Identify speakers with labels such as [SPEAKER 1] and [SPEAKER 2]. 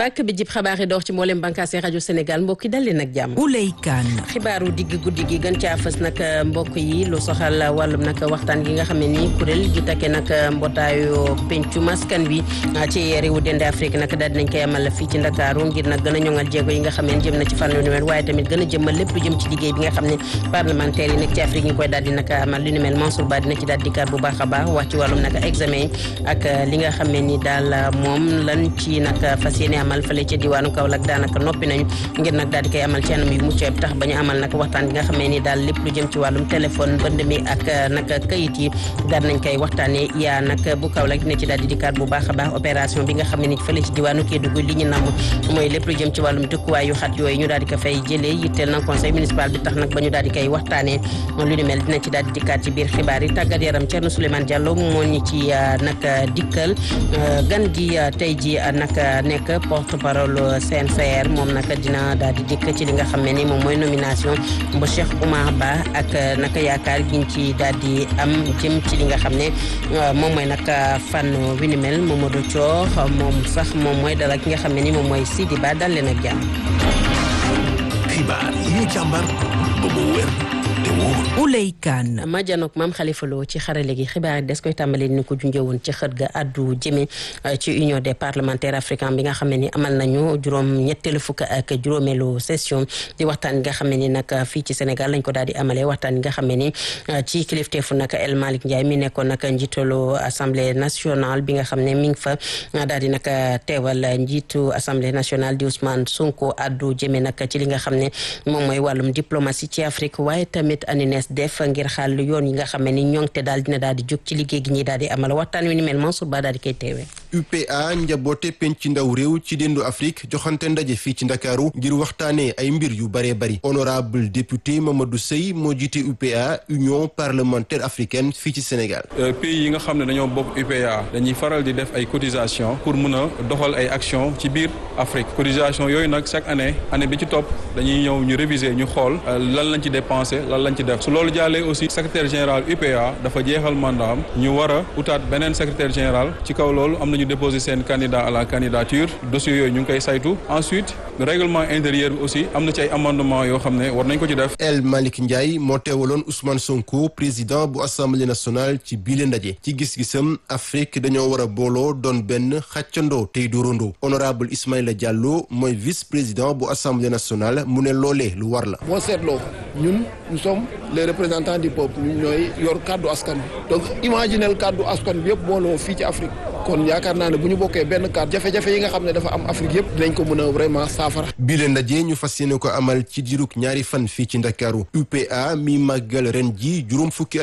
[SPEAKER 1] bàkk bi jib xabaar yi door ci mboolem bànkaase rajo Sénégal mbokk yi dal leen ak jàmm.
[SPEAKER 2] Ouley Kane.
[SPEAKER 1] xibaaru digg guddi gi gën caa fës nag mbokk yi lu soxal wàllum nag waxtaan gi nga xam ne nii kuréel gi takke nag mbootaayu pencu maskan wi ci réewu dende Afrique nag daal dinañ koy amal fii ci Ndakaaru ngir nag gën a ñoŋal jéego yi nga xam ne jëm na ci fànn lu mel waaye tamit gën a jëmmal lépp lu jëm ci liggéey bi nga xam ne parlementaire yi nekk ci Afrique ñu koy daal di nag amal lu ni mel Mansour Ba dina ci daal di dikkaat bu baax a baax wax ci wàllum nag examen yi ak li nga xam ne ni daal moom lan ci nag fas yéene amal fële ca diwaanu Kaolack daanaka noppi nañu ngir nag daal di koy amal ci anam yu mucc ayib tax ba ñu amal nag waxtaan bi nga xam ne ni daal lépp lu jëm ci wàllum téléphone bënd mi ak nag kayit yi daal nañ koy waxtaanee yaa nag bu Kaolack dina ci daal di dikkaat bu baax a baax opération bi nga xam ne ni fële ci diwaanu Kédougou li ñu namm mooy lépp lu jëm ci wàllum dëkkuwaay yu xat yooyu ñu daal di ko fay jëlee yitteel na conseil municipal bi tax nag ba ñu daal di koy waxtaanee lu ni mel dina ci daal di dikkaat ci biir xibaar yi tàggat yaram Thierno Souleymane Diallo moo ñu ci nag dikkal gan gi tey ji nag nekk porte parole CNCR moom nag dina daal di dikk ci li nga xam ne ni moom mooy nomination bu Cheikh Oumar Ba ak nag yaakaar giñ ci daal di am jëm ci li nga xam ne moom mooy nag fànn wi ni mel Mamadou Thior moom sax moom mooy dara ki nga xam ne ni moom mooy Sidi Ba dal leen ak jàmm.
[SPEAKER 3] xibaar yi ñu càmbar ba mu wér te wóor.
[SPEAKER 2] Ouley Kane.
[SPEAKER 1] ma janook maam Khalifa Lo ci xarale gi xibaar yi des koy tàmbalee ni ko junjee woon ci xët ga addu jëme ci union des parlementaires africains bi nga xam ne ni amal nañu juróom ñetteelu fukk ak juróomeelu session di waxtaan nga xam ne ni nag fii ci Sénégal lañ ko daal di amalee waxtaan nga xam ne ni ci kilifteefu nag El Malick Ndiaye mi nekkoon nag njiitalu assemblée nationale bi nga xam ne mi ngi fa daal di nag teewal njiitu assemblée nationale di Ousmane Sonko addu jëme nag ci li nga xam ne moom mooy wàllum diplomatie ci Afrique waaye tamit anines def ngir xàll yoon yi nga xam ne ni ñoŋte daal dina daal di jóg ci liggéey gi ñuy daal di amal waxtaan wi ni mel Mansour Ba daal di koy teewee.
[SPEAKER 4] UPA njaboote penc ci ndaw réew ci dendu Afrique joxante ndaje fii ci Ndakaaru ngir waxtaanee ay mbir yu baree bari honorable député Mamadou Sey moo jiite UPA Union parlementaire africaine fii ci Sénégal.
[SPEAKER 5] pays yi nga xam ne dañoo bokk UPA dañuy faral di def ay cotisation pour mun a doxal ay action ci biir Afrique cotisation yooyu nag chaque année année bi ci topp dañuy ñëw ñu réviser ñu xool lan lañ ci dépensé lan lañ ci def su loolu jàllee aussi secrétaire général UPA dafa jeexal mandat am ñu war a utaat beneen secrétaire général ci kaw loolu am nañu déposé seen candidat à la candidature dossier yooyu ñu ngi koy saytu ensuite règlement intérieur bi aussi am na ci ay amendement yoo xam ne war nañ ko ci def.
[SPEAKER 4] El Malick Ndiaye moo teewaloon Ousmane Sonko président bu assemblée nationale ci biile ndaje ci gis-gisam Afrique dañoo war a booloo doon benn xàccandoo tey dóorandoo honorable Ismaïla Diallo mooy vice président bu assemblée nationale mu ne loolee lu war la.
[SPEAKER 6] boo seetloo ñun nous sommes les représentants du peuple ñun ñooy yor kàddu askan bi donc imaginel kàddu askan bi yëpp booloo fii ci Afrique kon yaakaar naa ne bu ñu bokkee benn kàddu jafe-jafe yi nga xam ne dafa am Afrique yëpp dinañ ko mën a vraiment saafara.
[SPEAKER 4] bii leen ndaje ñu fas yéene ko amal ci diirug ñaari fan fii ci Ndakaaru UPA mi màggal ren ji juróom fukki